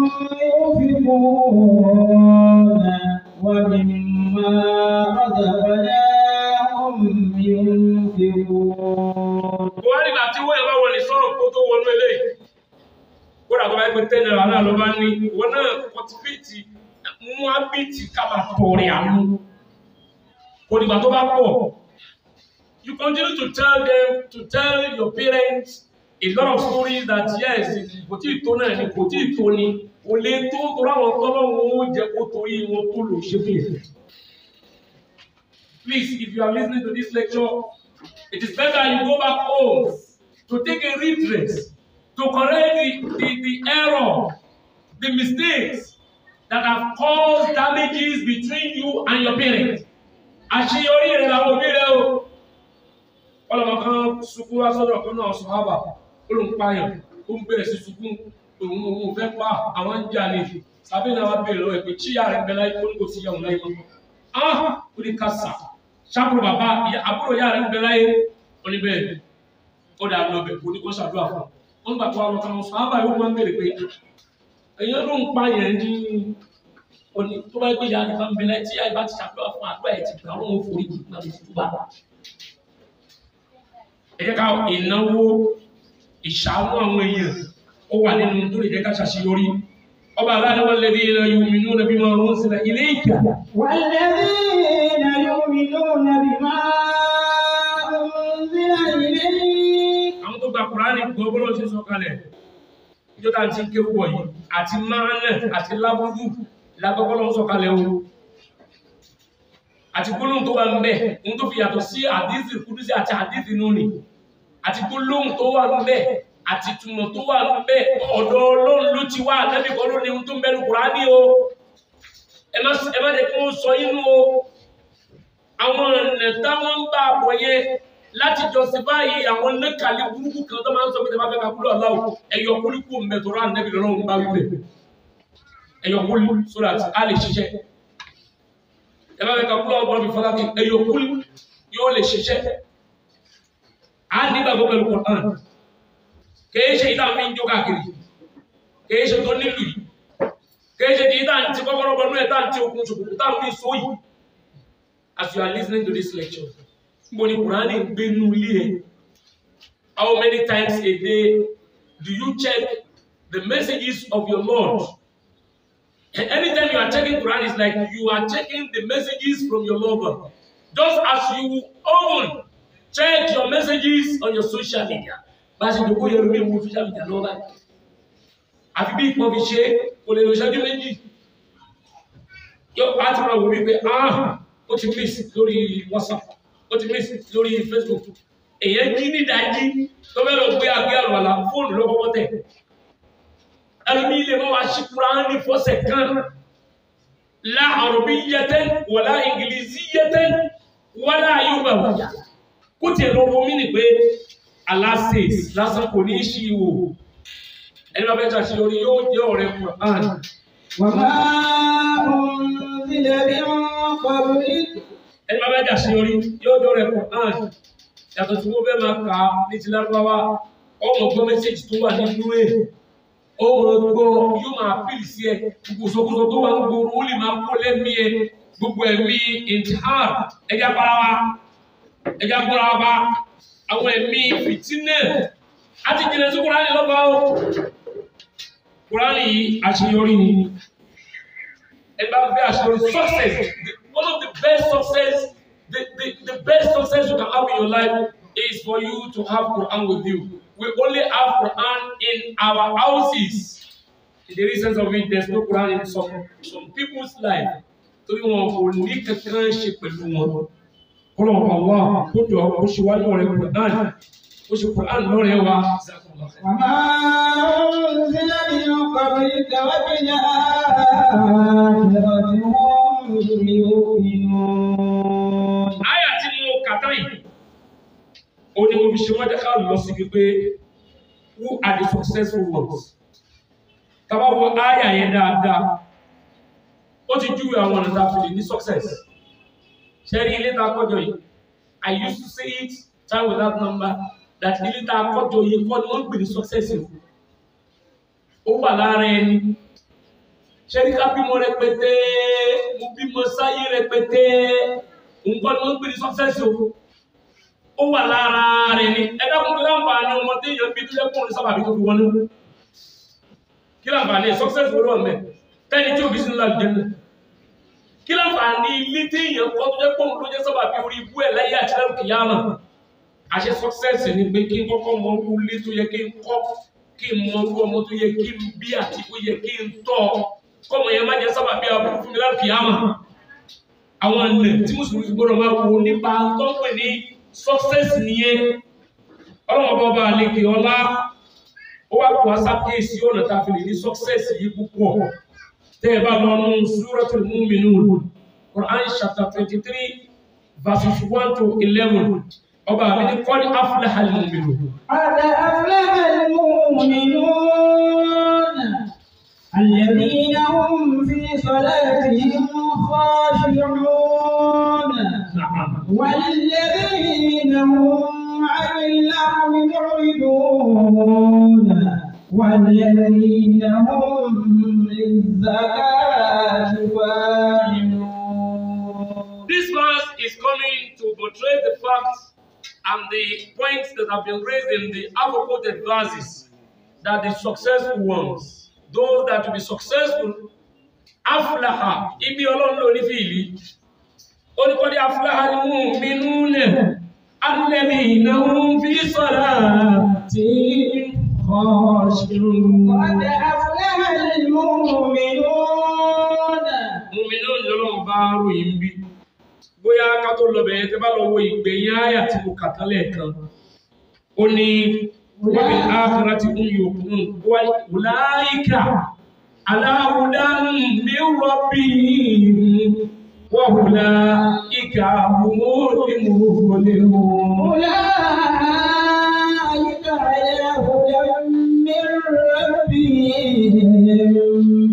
ينفقون ومما رزقناهم ينفقون wọ́n nígbà tí wọ́n yẹn bá wọlé sọ́rọ̀ kó tó wọnú eléyìí kódà tó bá gbé ten naira náà ló bá ní ìwọ náà kọtiféètì mú ábìtì ká máa tọrẹ àánú kò dìgbà tó bá pọ̀ you continue to tell them to tell your parents a lot of stories that yes kò tí ì tó náà ni kò tí ì tó ni kò lè tó torí àwọn tọ́lọ́wọ́ ó jẹ́ kó torí wọn tó lò ṣe fún yẹn. Please, if you are listening to this lecture, it is better you go back home to take a redress, to correct the, the, the error, the mistakes that have caused damages between you and your parents. Àṣeyọrí rẹ̀ làwọn òbí rẹ̀ o. Ọlọ́mọ kan sunkún wá sọ́dọ̀ kan náà sọ hábà, ó ló ń pààyàn, ó ń bẹ̀rẹ̀ sí sunkún, òun òun fẹ́ pa àwọn ń jà ní. Sàbí náà wá bèèrè lọ́wọ́ ẹ̀ pé chíyà rẹ̀ ń bẹ láyé kó ní kò sí ìyàwó láyé mọ́. Ah! Ó ní ká sà sábúrò bàbá àbúrò ìyá rẹ̀ ń bẹ láyé oníbẹ̀ ó dà lọ bẹ̀ kó ní kó ṣàdúrà fún un wọ́n gbà tó àwọn kan sọ ábà yóò máa ń bèrè pé èèyàn ló ń pa yẹn ní oní tó bá gbé ìyá rẹ̀ bá ń bẹ láyé tí ìyá rẹ̀ bá ti ṣàdúrà fún àdúrà ẹ̀ ti gbà wọ́n ò forí jù náà lóṣù tó bá. ẹ jẹ́ ká ìnáwó ìṣàánú àwọn èèyàn ó wà nínú tó lè jẹ́ ká ṣàṣeyọrí ọba aláàdáwọ̀ lẹ́dí ilẹ̀ yu'minuna bima unzila ilayka والذين يؤمنون بما أنزل إليك àwọn tó gba kùránì gbọ́ bọ́lọ́ ṣe sọ kalẹ̀ ìjọ tá à ń ti ké wọ̀ yìí àti máàlẹ̀ àti lábúrú lágbọ́bọ́lọ́ sọ kalẹ̀ o àti gbólóhùn tó wà ń bẹ̀ ohun tó fi yàtọ̀ sí àdísì kúdúsí àti àdísì nùní àti gbólóhùn tó wà ń bẹ̀ àti túmọ̀ tó wà ń bẹ̀ ọ̀dọ̀ ọlọ́run ló ti wá àtẹ́bí kan ló ní ohun tó ń bẹ̀rù kùránì o ẹ má ẹ má jẹ́ kí wọ́n sọ inú o àwọn ọ̀nà táwọn ń bá àbọ̀ yẹn láti justify àwọn nẹ́kàlẹ́ burúkú kan tó máa ń sọ pé tẹ́lá fẹ́ ka kúrò aláwọ̀ ẹ̀yọ kúlíkù ń bẹ̀ tó rà nẹ́bí lọ́rùn bá wípé ẹ̀yọ kúlí so that a lè ṣiṣẹ́ tẹ́lá fẹ́ ka kúrò ọgbọ́n mi fọlá kí ẹ̀yọ kúlí yóò lè ṣiṣẹ́ a nígbàgbọ́ pẹ̀lú Quran kìí ṣe ìdá mi ń jó káàkiri kìí ṣe tó nílùú yìí kìí ṣe ti ìdá ti kọ́kọ́rọ́ bọ́nú ẹ̀ tá ti okun ṣòkòtò tá fi so yìí as you are listening to this lecture mo ní Kùránì ń gbé nú ilé ẹ̀ how many times a day do you check the messages of your Lord and anytime you are checking Quran it's like you are checking the messages from your lover just as you often check your messages on your social media bá a ṣe dòkó yẹn lómi ìwò social media lọ́wọ́ báyìí àfi bí ìpọ́n fi ṣe kò lè lọ ṣáájú méjì yóò bá ti máa wò wípé ah ó ti miss lórí WhatsApp ó ti miss lórí Facebook èyàn jí ní ìdájí tó fẹ́ lọ gbé àgbé àlùwàlà fóònù lọ́kọ́kọ́ tẹ̀ ẹlòmí ilé máa wá sí Kùránì fọ́sẹ̀ kan la arabiyyatan wala ingiliziyyatan wala yubawiyya kó tiẹ̀ lọ wọ́n mí ni pé Allah says lásán kò ní í ṣí wò ẹni bá fẹ́ ṣàṣeyọrí yóò jẹ́ ọ̀rẹ́ Kùránì. وما أنزل من قبلك ẹni bá bẹ́ẹ̀ dàṣeyọrí yóò dọ́rẹ̀ Quran yàtọ̀ tí wọ́n fẹ́ máa kà á ní ti lárúbáwá ọmọ gbọ́ mẹ́sẹ̀jì tó wà nínú ẹ̀ ọmọ gbọ́ yóò máa pìlì sí ẹ gbogbo sọkúsọ tó wà ń gbòòrò ó lè máa kó lẹ́mí ẹ gbogbo ẹ̀mí intihar ẹja para wa ẹja gbọ́ra wa àwọn ẹ̀mí fìtínẹ̀ àti jìnnà sí Kùránì lọ́gbà ó Kùránì yìí àṣeyọrí ni ẹ bá fẹ́ àṣeyọrí success one of the best success the, the, the best success you can have in your life is for you to have Quran with you we only have Quran in in our houses in the reasons of it there's no Quran in some some people's life torí wọn kò ní kankan ṣe pẹ̀lú wọn kọ́lọ̀ Allah kó jọ kó ṣe wá lọ́rẹ̀ Quran kó ṣe Quran lọ́rẹ̀ wa. وما أنزل من قبلك وبالآخرة هم يؤمنون Àyà tí mo kà tán yìí, ó ní mo fi ṣe wọ́n dẹ́ka lọ sí wípé who are the successful ones? Tàbá wo àyà yẹn dáadáa, ó ti júwe àwọn ọ̀nà tá a fi lè ní success. Ṣé rí ilé tá a kọ́jọ yìí? I used to say it time without number that ilé tá a kọ́jọ yìí kọ́ ni wọ́n ń pè ní success o. Ó wà lára ẹni. Ṣé rí ká bímọ rẹpẹtẹ? Mo bímọ sáyé rẹpẹtẹ nǹkan ni wọ́n ń pè ní success o ó wà lára rẹ̀ ni ẹ dákun kí láǹfààní ọmọ tí èèyàn bí tó yẹ kó ní sábàbí tó fi wọn ní kí láǹfààní ẹ success wo ló wà mẹ́ tẹ́ni tí òbí sínú láti jẹ́nu kí láǹfààní ilé tí èèyàn kọ́ tó yẹ kó ló jẹ́ sábàbí orí ibú ẹ̀ láyé àti lẹ́rù kìyàmà àṣẹ success ni pé kí n kọ́kọ́ mọ orú ilé tó yẹ kí n kọ́ kí n mọ orú ọmọ tó yẹ kí n bí àti tó yẹ kí n tọ́ kọ́mọ yẹn má jẹ́ sábàbí aburú fún mi láti kìyàmà àwọn ọ̀nà tí mùsùlùmí gbọ́dọ̀ máa wò nípa tó ń pè ní success nìyẹn ọlọ́wọ́n bá ọba àlekè ọlá ó wá kó asákèésí ọ̀nà tá a fi lè ní success yìí púpọ̀ tẹ́ ẹ bá lọ nù Suratul Mu'minun Quran chapter twenty three verses one to eleven ọba àbí ní qad aflaha al-mu'minun. قد أفلح المؤمنون الذين هم في صلاتهم خاشعون والذين هم عن اللغو معرضون والذين هم للزكاة فاعلون This verse is coming to portray the facts and the points that have been raised in the above-quoted verses that the successful ones, those that will be successful, aflaha, ibi ọlọ́run ló ní fìlì, ó ní kọ́ ní aflaha ni mú mi núlẹ̀, alẹ́bí ìnáwó fi sọ̀rọ̀ tí kọ́ṣirun. قد أفلح المؤمنون Mùmí náà ni ọlọ́run bá ròyìn bí. Bóyá ká tó lọ bẹ̀rẹ̀ tẹ́ bá lọ wo ìgbẹ̀yìn àyà tí mo kà tán lẹ́ẹ̀kan. Ó ní wọ́n ákàrà tí ń yò kún wá wùláìkà aláwùdá mi rọ́bì wọ́n wùláìkà mú ní mú ní mú. أولئك على هدى من ربهم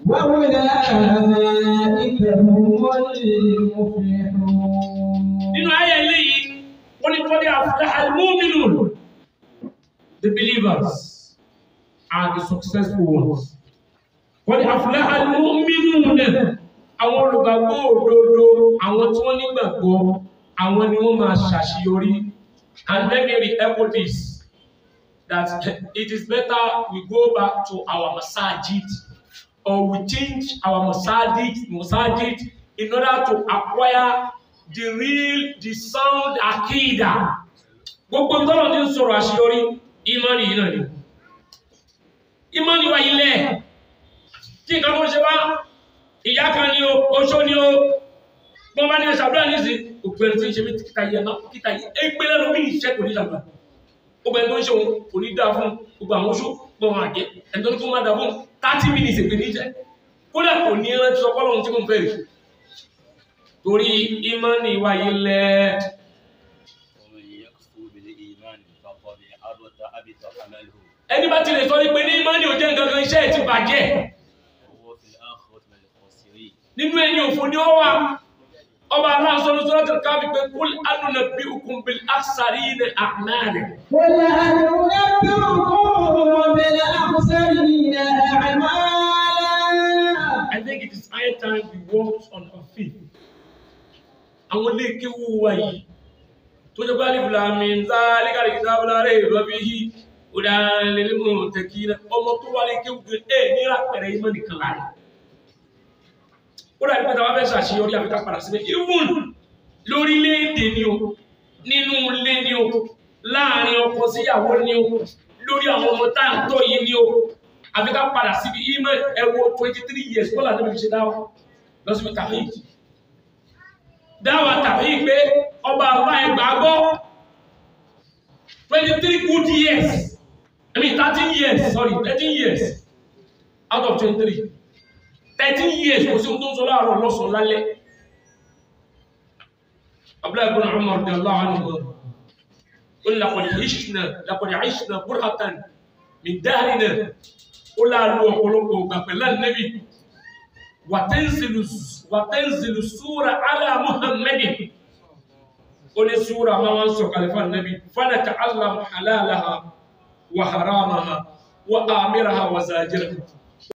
وأولئك هم المفلحون Nínú àyà eléyìí, wọ́n ní kọ́lé àfúláhà múmínú. The believers are the successful ones. Wọ́n ní àfúláhà múmínú náà. Àwọn olùgbàgbọ́ òdodo, àwọn tí wọ́n nígbàgbọ́, àwọn ni wọ́n máa ṣàṣeyọrí. And let me re-echo this, that it is better we go back to our masajid or we change our masajid, masajid in order to acquire the real, the sound akida. Gbogbo ìtọ́nà ti ń sọ̀rọ̀ àṣeyọrí, ìmánì yìí náà ni. Ìmánì wa ilẹ̀, tí nǹkan tó ṣe wá, ìyá kan ni o, oṣó ni o, wọ́n bá ní ṣàdúrà ní ìsìn, òkú ẹni tí ń ṣe mí kíta yẹ náà, kíta yẹ, égbé lẹ́nu mí ìṣẹ́ kò ní ṣàdúrà. Gbogbo ẹni tó ń ṣe òun kò ní dáa fún gbogbo àwọn oṣó, gbogbo àwọn àjẹ́, ẹni tó ní kó má dáa fún thirty minutes èpè ní ìṣẹ́. Kódà kò ní rántí sọ fọ́lọ́run tí mò ń fẹ́ rè torí ìmánì wa ilẹ̀ ومن يكفر بالإيمان فقد حبط حبط عمله ẹni bá ti lè sọ wípé ní ìmánì ò jẹ́ nǹkan kan iṣẹ́ ẹ̀ ti bàjẹ́ وهو في الآخرة من الخاسرين nínú ẹni òfò ni ó wà ọba aláǹsọ́nù sọ́dọ̀ káfí pé kúl ánùnà bí okùn bí àṣàrí ní àmàlì قل هل أنبئكم بالأخسرين أعمالا I think it is high time we walk on our feet àwọn ilé kéwú wa yìí tó jẹ́ pé alif lam mim zalikal kitabu la rayba fihi hudan lil muttaqin ọmọ tó wà lé kéwú gan ẹ̀ níra pẹ̀rẹ̀ ìmọ̀ nìkan láàrin ó dàbí pé tàbá fẹ́ ṣàṣeyọrí àfikà padà síbẹ̀ even lórílẹ̀-èdè ni o nínú ilé ni o láàrin ọkọ síyàwó ni o lórí àwọn ọmọ tá à ń tọ́ yìí ni o àfi ká padà síbi ìmọ̀ ẹ̀wọ̀ twenty three years kọ́lá tó fi ṣe dáwọ́ lọ síbi tàwíì dáwà tàwíì pé ọba àbá ẹgbàá gbọ́ twenty three good years I mean thirteen years sorry thirteen years out of twenty three thirteen years kò sí ohun tó ń sọ láàárọ̀ lọ́sàn-án lálẹ́ abdullahi ibn umar radiyallahu anhu قل لقد عشنا لقد عشنا برهة من دهرنا قل له قلوبه قبل النبي وتنزل وتنزل السورة على محمد قل السورة ما وانسوا خلف النبي فنتعلم حلالها وحرامها وآمرها وزاجرها